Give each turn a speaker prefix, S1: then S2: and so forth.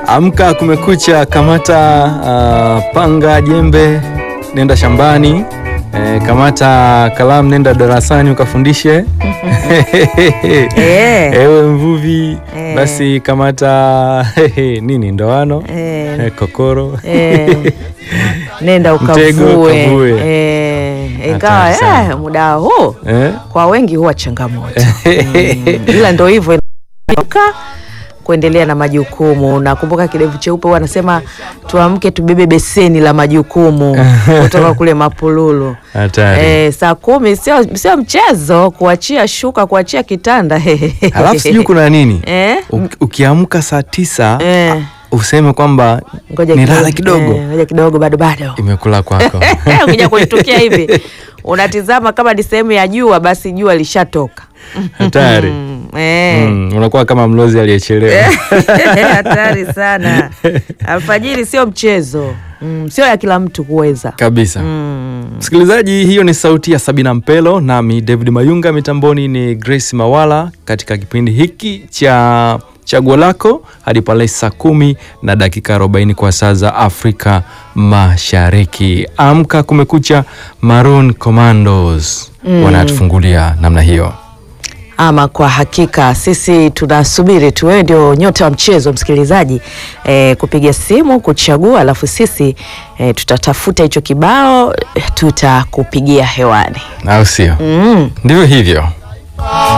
S1: Amka kumekucha, kamata uh, panga, jembe, nenda shambani. Eh, kamata kalamu, nenda darasani ukafundishe.
S2: Eh.
S1: Ewe mvuvi,
S2: Eh.
S1: basi kamata nini, ndoano,
S2: Eh.
S1: eh, kokoro
S2: Eh, nenda
S1: Mtego,
S2: ukavue.
S1: ukavue.
S2: Eh, ingawa
S1: Hatari sana.
S2: eh, muda huu
S1: eh?
S2: kwa wengi huwa changamoto mm, ila ndo hivyo inaamka kuendelea na majukumu. Nakumbuka kidevu cheupe huwa anasema tuamke tubebe beseni la majukumu kutoka kule Mapululu.
S1: Hatari.
S2: Eh, saa kumi sio sio mchezo, kuachia shuka, kuachia kitanda
S1: Alafu sijui kuna nini
S2: eh?
S1: Uki- ukiamka saa tisa
S2: Eh,
S1: useme kwamba
S2: ngoja
S1: nilala kidogo,
S2: eh, ngoja kidogo, bado bado
S1: imekula kwako.
S2: ukija kuitukia hivi unatizama kama ni sehemu ya jua, basi jua lishatoka.
S1: Hatari.
S2: Mm, eh.
S1: Mm, unakuwa kama mlozi aliyechelewa.
S2: hatari sana. Alfajiri sio mchezo mm, sio ya kila mtu kuweza
S1: kabisa.
S2: mm.
S1: Msikilizaji, hiyo ni sauti ya Sabina Mpelo, nami David Mayunga, mitamboni ni Grace Mawala, katika kipindi hiki cha chaguo lako hadi pale saa kumi na dakika 40 kwa saa za Afrika Mashariki. Amka kumekucha, Maroon Commandos wanatufungulia namna hiyo.
S2: Ama kwa hakika sisi tunasubiri tu, wewe ndio nyota wa mchezo msikilizaji, e, kupiga simu kuchagua, alafu sisi e, tutatafuta hicho kibao, tutakupigia hewani
S1: au sio?
S2: mm.
S1: Ndivyo hivyo.